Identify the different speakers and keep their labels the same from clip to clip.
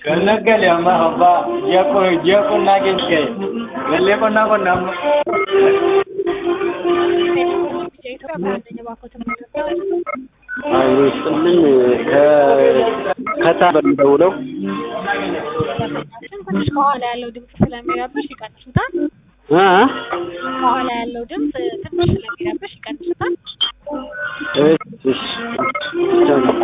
Speaker 1: Gannagale amma abbaa ji'a qo- ji'a qonnaa keessa ga'e. Gallee qonnaa qonna amma.
Speaker 2: ኢትዮጵያ በአንደኛ ባንኮች ኢትዮጵያ
Speaker 3: አይ ይስጥልኝ ከታ በሚደውለው
Speaker 2: ደንበኛችን ትንሽ ከኋላ ያለው ድምፅ ስለሚረብሽ ይቀንሱታል።
Speaker 3: እ
Speaker 2: ከኋላ ያለው ድምፅ ትንሽ ስለሚረብሽ ይቀንሱታል።
Speaker 3: እሺ እሺ ብቻ ነው።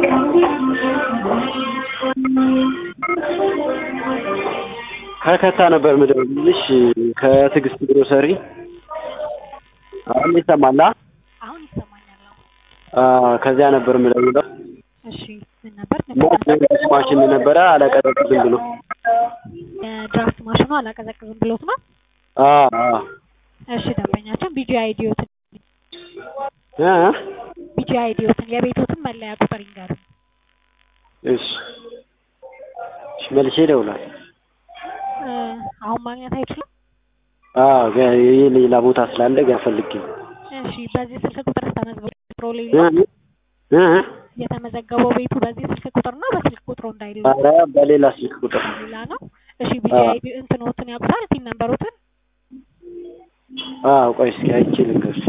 Speaker 3: ከከታ ነበር የምደውልልሽ ከትዕግስት ግሮሰሪ አሁን ይሰማል አ?
Speaker 2: አሁን ይሰማኛል። አዎ።
Speaker 3: አ ከዚያ ነበር የምደውለው
Speaker 2: እሺ ምን ነበር?
Speaker 3: ሞት ማሽን ነበረ አላቀዘቅዝም ብሎ
Speaker 2: የድራፍት ማሽኑ አላቀዘቅዝም ብሎት ነው።
Speaker 3: አ አ
Speaker 2: እሺ ደንበኛችን ቢጂ አይዲዮትን
Speaker 3: እ
Speaker 2: ቢጂ አይዲዮትን የቤቶትን መለያ ቁጥር ይንገሩ።
Speaker 3: እሺ እሺ መልሼ እደውላለሁ።
Speaker 2: እ አሁን ማግኘት አይችሉም።
Speaker 3: አ ገ- ይሄ ሌላ ቦታ ስላለ ገና ፈልጌ ነው።
Speaker 2: እሺ በዚህ ስልክ ቁጥር ተመዝግቦ ፕሮሌ
Speaker 3: እ እ
Speaker 2: የተመዘገበው ቤቱ በዚህ ስልክ ቁጥር ነው። በስልክ ቁጥሩ እንዳይሉ
Speaker 3: ኧረ በሌላ ስልክ ቁጥር
Speaker 2: ሌላ ነው። እሺ ቢጂ
Speaker 3: አዎ።
Speaker 2: አይዲ እንትኖትን ያውቁታል? ቲን ነምበሮትን
Speaker 3: አዎ ቆይ እስኪ አይቼ ልንገርሽ።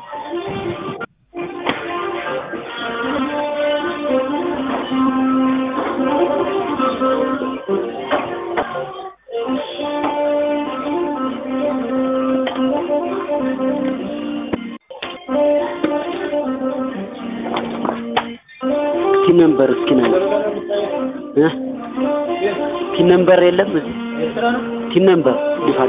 Speaker 3: እስኪ ነምበር እስኪ ነምበር እ ቲን ነምበር የለም እዚህ ቲን ነምበር ይፋደ